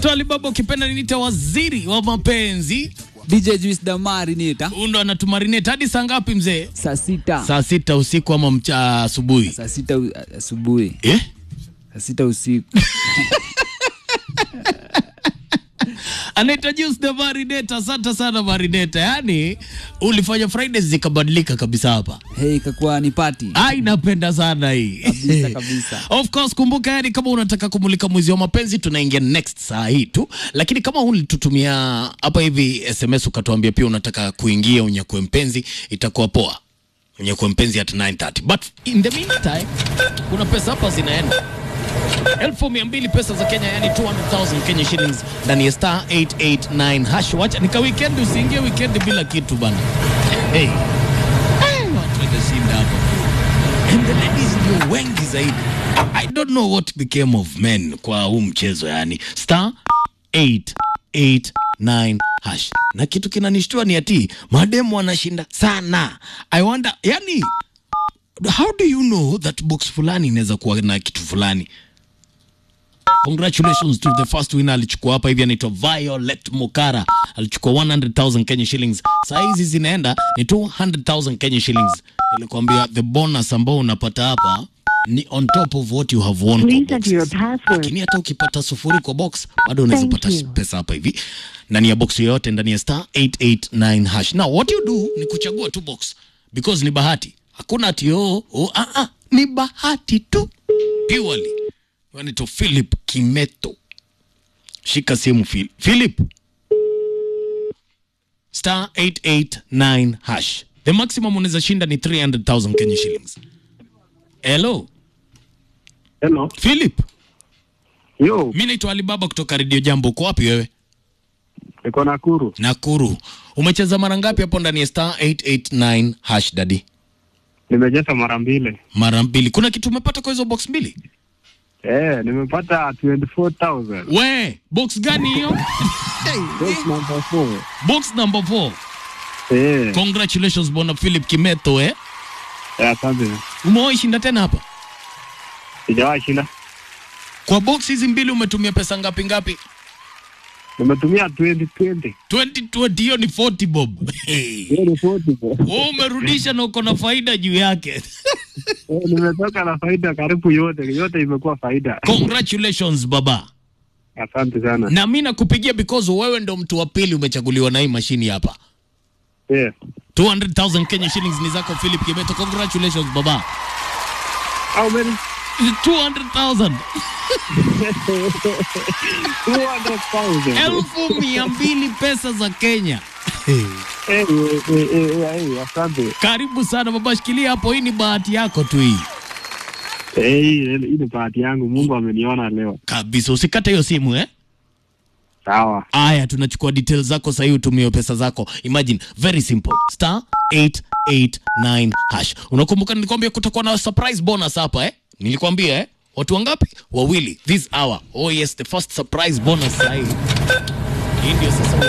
naitwa Alibaba, ukipenda niniita waziri wa mapenzi. DJ Juice Damari nita Huyu ndo anatumarinate hadi saa ngapi mzee? saa sita Saa sita usiku ama mcha asubuhi? saa sita u- asubuhi Eh? saa sita usiku Anaitwa Juice the Marinate. Asante sana Marinate, yaani ulifanya Fridays zikabadilika kabisa hapa. hey, ikakuwa ni pati Ai, napenda sana hii Kabisa, kabisa. Of course, kumbuka yani, kama unataka kumulika mwezi wa mapenzi, tunaingia next saa hii tu, lakini kama ulitutumia hapa hivi SMS ukatuambia pia unataka kuingia unyakue mpenzi, itakuwa poa unyakue mpenzi at 9:30 but in the meantime kuna pesa hapa zinaenda elfu mia mbili pesa za Kenya, yani 200,000 Kenya shillings ndani ya star 889 hash. Wacha nika weekend, usiingie weekend bila kitu bana. Hey. Hey, watu wanashinda hapa and the ladies ndio wengi zaidi. I don't know what became of men kwa huu mchezo yani. Star 889 hash. Na kitu kinanishtua ni ati mademu wanashinda sana. I wonder, yani how do you know that box fulani inaweza kuwa na kitu fulani? Congratulations to the first winner alichukua hapa hivi anaitwa Violet Mukara alichukua 100,000 Kenya shillings. Saa hizi zinaenda ni 200,000 Kenya shillings. Nilikwambia the bonus ambao unapata hapa ni on top of what you have won. kwa Please enter your boxes. password. Lakini hata ukipata sufuri kwa box bado unaweza Thank pata you. pesa hapa hivi ndani ya box yoyote ndani ya star 889 hash. Now what you do ni kuchagua tu box because ni bahati. Hakuna ati oh, oh ah, ah, ni bahati tu purely. Wanaitwa Philip Kimeto. Shika simu Phil. Philip. Star 889 hash. The maximum unaweza shinda ni 300,000 Kenya shillings. Hello, Hello. Philip. Yo, Mi naitwa Alibaba kutoka Radio Jambo. Uko wapi wewe? niko Nakuru. Nakuru. Umecheza mara ngapi hapo ndani ya star 889 hash daddy? Nimejeza mara mbili. Mara mbili. Kuna kitu umepata kwa hizo box mbili? Eh, nimepata 24,000. We, box gani hiyo? Box number 4. box number 4. Eh, Congratulations bwana Philip Kimeto eh. eh, asante. Umewahi shinda tena hapa? Sijawahi shinda. Kwa box hizi mbili umetumia pesa ngapi ngapi? Nimetumia 2020. 2020 hiyo ni 40 bob. Hey. Hiyo ni 40. bro. Wewe umerudisha na uko na faida juu yake. Eh, nimetoka na faida karibu yote. Yote imekuwa faida. Congratulations baba. Asante sana. Na mimi nakupigia because wewe ndo mtu wa pili umechaguliwa na hii mashini hapa. Eh. 200,000 Kenya shillings ni zako Philip Kimeto. Congratulations baba. How many? 200,000. 200,000. Elfu mia mbili pesa za Kenya. Eh, eh, eh, eh, eh, asante. Karibu sana baba, shikilia hapo. Hii ni bahati yako tu hii Eh, hii hii ni bahati yangu. Mungu ameniona leo. kabisa. Usikate hiyo simu eh. Sawa. Aya, tunachukua details zako sahii, utumie pesa zako. Imagine, very simple, star 889 hash. Unakumbuka nilikwambia kutakuwa na surprise bonus hapa eh? Nilikwambia eh? Watu wangapi? Wawili this hour. Oh yes, the first surprise bonus sahii. Hii ndio sasa